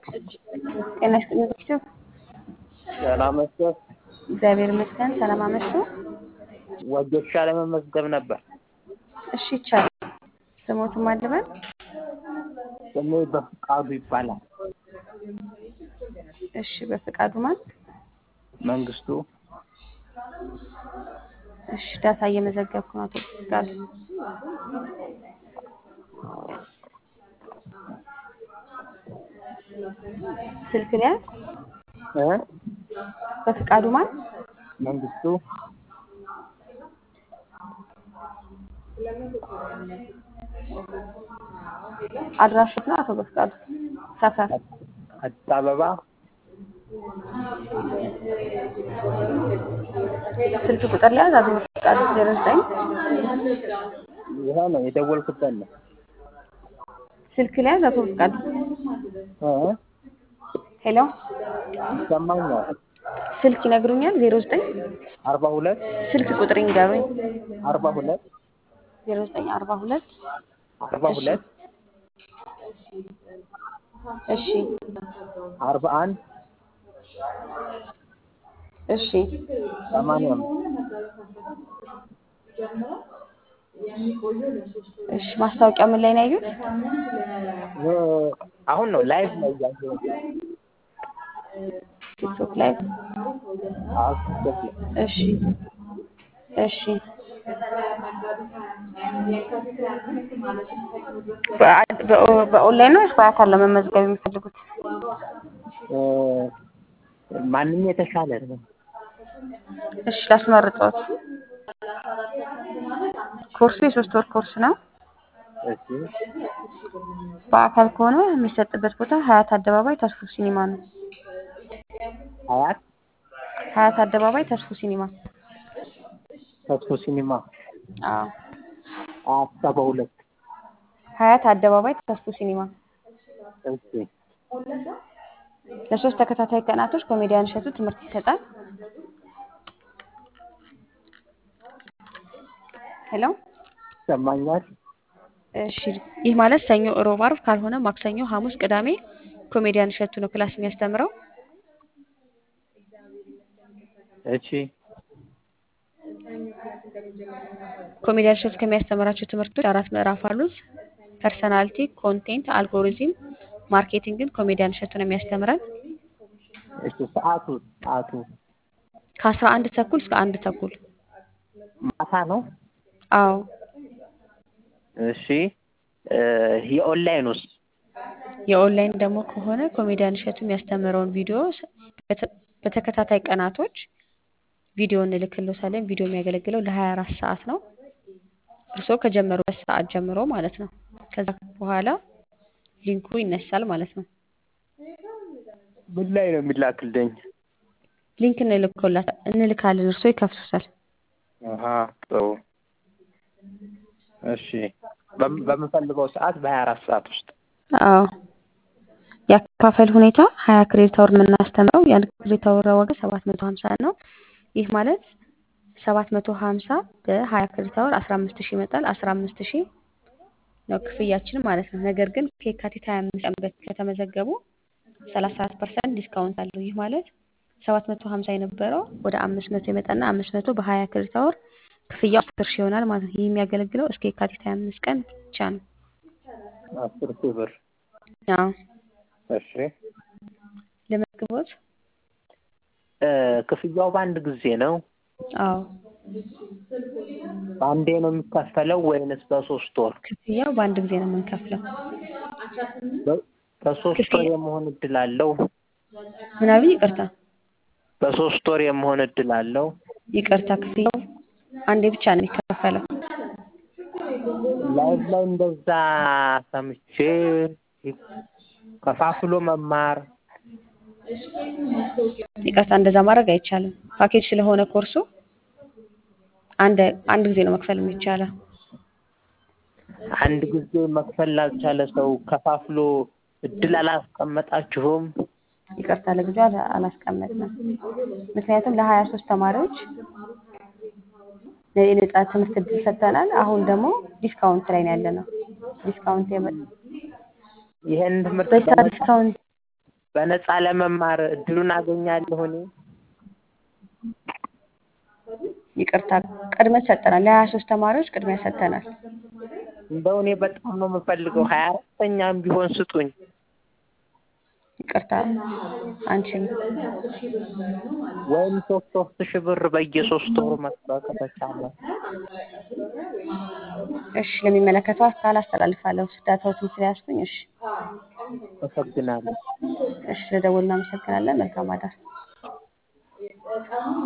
ጤና ይስጥልኝ ዶክተር። ሰላም መጥቶ እግዚአብሔር ይመስገን። ሰላም አመሹ። ወጌሻ ለመመዝገብ ነበር። እሺ ይቻላል። ስሞትም አልበል ስሜ በፍቃዱ ይባላል። እሺ በፍቃዱ ማን? መንግስቱ እሺ ዳታ እየመዘገብኩ ነው። አቶ ፍቃዱ ስልክ ላይ እ በፍቃዱ ማን? መንግስቱ አድራሾት ነው። አቶ በፍቃዱ ሰፈር አዲስ አበባ ስልክ ቁጥር ላይ አቶ በፍቃዱ ዜሮ ዘጠኝ ይሄ ነው የደወልኩበት ነው። ስልክ ላይ አቶ በፍቃዱ እ ሄሎ ይሰማኛል። ስልክ ይነግሩኛል። ዜሮ ዘጠኝ አርባ ሁለት ስልክ ቁጥር ይንገሩኝ። አርባ ሁለት ዜሮ ዘጠኝ አርባ ሁለት አርባ ሁለት እሺ አርባ አንድ እሺ ሰማንያ አምስት እሺ ማስታወቂያ ምን ላይ ነው ያዩት? እ አሁን ነው ላይቭ ነው እያየሁት። ቲክቶክ ላይ። አዎ ቲክቶክ ላይ እሺ እሺ በአ- በኦ- በኦንላይን ነው ወይስ በአካል ለመመዝገብ የሚፈልጉት? እ ማንም የተሻለ ነው። እሺ ላስመርጦት። ኮርሱ የሶስት ወር ኮርስ ነው። እሺ በአካል ከሆነ የሚሰጥበት ቦታ ሀያት አደባባይ ተስፉ ሲኒማ ነው። ሀያት ሀያት አደባባይ ተስፉ ሲኒማ። ተስፎ ሲኒማ አዎ አያት ሰባ ሁለት ሀያት አደባባይ ተስፉ ሲኒማ። እሺ ለሶስት ተከታታይ ቀናቶች ኮሜዲያን እሸቱ ትምህርት ይሰጣል። ሄሎ ይሰማኛል። እሺ ይህ ማለት ሰኞ፣ እሮብ፣ ዓርብ ካልሆነ ማክሰኞ፣ ሐሙስ፣ ቅዳሜ ኮሜዲያን እሸቱ ነው ክላስ የሚያስተምረው። እሺ ኮሜዲያን እሸቱ ከሚያስተምራቸው ትምህርቶች አራት ምዕራፍ አሉት። ፐርሰናሊቲ፣ ኮንቴንት፣ አልጎሪዝም፣ ማርኬቲንግን ኮሜዲያን እሸቱ ነው የሚያስተምረን እሺ ሰዓቱ ሰዓቱ ከአስራ አንድ ተኩል እስከ አንድ ተኩል። ማታ ነው። አዎ እሺ እ የኦንላይን ውስጥ የኦንላይን ደግሞ ከሆነ ኮሜዲያን እሸቱ የሚያስተምረውን ቪዲዮ ስ- በተ- በተከታታይ ቀናቶች ቪዲዮ እንልክልዎታለን። ቪዲዮ የሚያገለግለው ለሀያ አራት ሰዓት ነው። እርስዎ ከጀመሩበት ሰዓት ጀምሮ ማለት ነው። ከዛ በኋላ ሊንኩ ይነሳል ማለት ነው። ምን ላይ ነው የሚላክልኝ? ሊንክ እንልክሎታ- እንልካለን። እርስዎ ይከፍቱታል። አሀ ጥሩ እሺ በም- በምፈልገው ሰዓት በሀያ አራት ሰዓት ውስጥ አዎ የአከፋፈል ሁኔታ ሀያ ክሬዲት አወር ነው የምናስተምረው። የአንድ ክሬዲት አወር ዋጋ ሰባት መቶ ሀምሳ ነው። ይህ ማለት ሰባት መቶ ሀምሳ በሀያ ክሬዲት አወር አስራ አምስት ሺህ ይመጣል። አስራ አምስት ሺህ ነው ክፍያችን ማለት ነው። ነገር ግን ከየካቲት ሀያ አምስት ቀን በፊት ከተመዘገቡ ሰላሳ አራት ፐርሰንት ዲስካውንት አለው። ይህ ማለት ሰባት መቶ ሀምሳ የነበረው ወደ አምስት መቶ ይመጣና አምስት መቶ በሀያ ክሬዲት አወር ክፍያው አስር ሺህ ይሆናል ማለት ነው። ይህ የሚያገለግለው እስከ የካቲት ሀያ አምስት ቀን ብቻ ነው። አስር ሺህ ብር አዎ እሺ ለመዝግቦት እ ክፍያው በአንድ ጊዜ ነው? አዎ በአንዴ ነው የሚከፈለው ወይንስ በሶስት ወር? ክፍያው በአንድ ጊዜ ነው የምንከፍለው። በ- በሶስት ወር ክፍያ- የመሆን እድል አለው? ምናምን ይቅርታ በሶስት ወር የመሆን እድል አለው? ይቅርታ ክፍያው አንዴ ብቻ ነው የሚከፈለው። ላይቭ ላይ እንደዛ ሰምቼ ከፋፍሎ መማር ይቅርታ እንደዛ ማድረግ አይቻልም። ፓኬጅ ስለሆነ ኮርሱ አንድ አንድ ጊዜ ነው መክፈል የሚቻለው። አንድ ጊዜ መክፈል ላልቻለ ሰው ከፋፍሎ እድል አላስቀመጣችሁም? ይቅርታ ለጊዜው አላ- አላስቀመጥንም። ምክንያቱም ለሀያ ሶስት ተማሪዎች የነጻ ትምህርት እድል ሰጥተናል። አሁን ደግሞ ዲስካውንት ላይ ነው ያለ ነው። ዲስካውንት የመ- ይሄን ትምህርት በዛ በነፃ ዲስካውንት በነፃ ለመማር እድሉን አገኛለሁ እኔ? ይቅርታ ቅድሚያ ሰጠናል። ለሀያ ሶስት ተማሪዎች ቅድሚያ ሰጥተናል። እንደው እኔ በጣም ነው የምፈልገው ሀያ አራተኛም ቢሆን ስጡኝ። ይቅርታ አንችልም። ወይም ሶስት ሶስት ሺህ ብር በየሶስት ወሩ መስጠት ከተቻለ እሺ ለሚመለከተው አካል አስተላልፋለሁ። ዳታዎትን ስለያዝኩኝ። እሺ አመሰግናለሁ። እሺ ለደወሉ እናመሰግናለን። መልካም አዳር።